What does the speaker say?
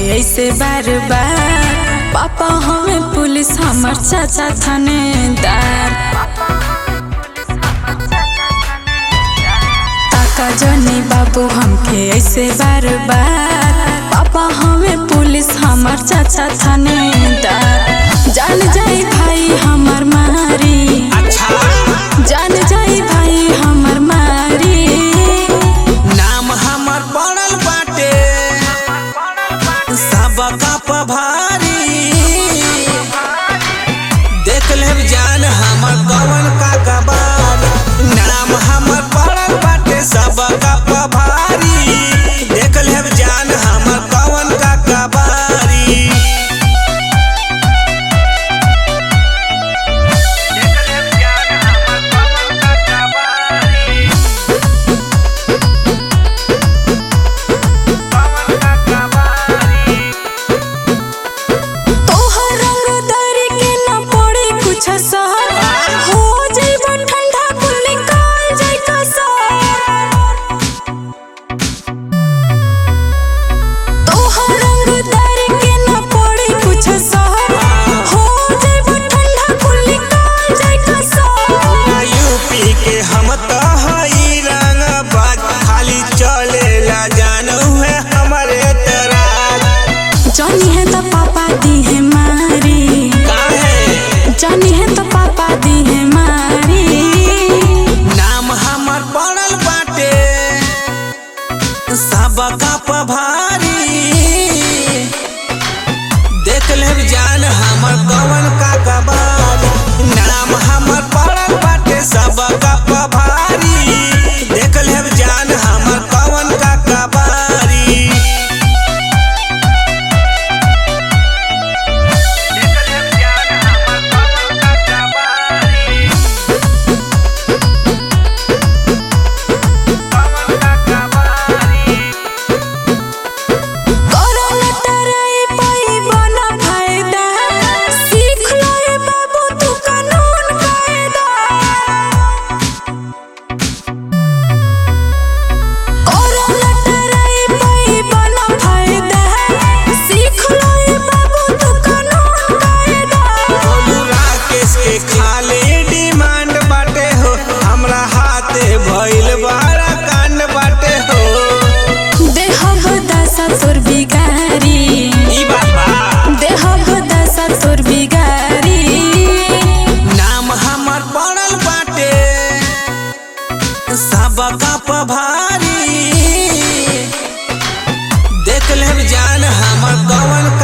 ऐसे बार बार पापा हमें पुलिस हमर चाचा थानेदार ताका जनी बाबू हमके ऐसे बार बार पापा हमें पुलिस हमर चाचा थानेदार जान जाई भाई हमर मारी अच्छा जान जाई भाई हमर मारी नाम हमर पड़ल बाटे सबका पभारी देख लेब जान हमर कवन का कबार नाम हमर पड़ल बाटे सबका पभारी देख लेब जान हमर कवन का कबारी तोहर रंगदारी के न पड़े कुछ असर हो जइबो ठंडा कुल निकाल जाई कसर तोहर रंगदारी के न पड़े कुछ असर हो जइबो ठंडा कुल निकाल जाई कसर यूपी के हम तो हई रंग बाज खाली चलेला जानू है हमारे तराज जानी है तो पापा दी है मारी काहे जानी है तो पापा दी है मारी नाम हमर पड़ल बाटे सबका पभारी देख लेब जान हमर कवन का कबार नाम हमर पड़ल बाटे सबका पभारी देख लेब जान हमर कवन का कबारी करल टराई पाई बना फायदा सीख लो रे बाबू तू कानून कायदा करल टराई पाई बना फायदा सीख लो रे बाबू तू कानून कायदा बोलू राकेश के खाली डिमांड बाटे हो हमरा हाथे भइल बड़ा कांड बाटे हो देहब दशा तोर बिगारी ई बाबा देहब दशा तोर बिगारी नाम हमर पड़ल बाटे सबका पभारी देख लेब जान हमर कवन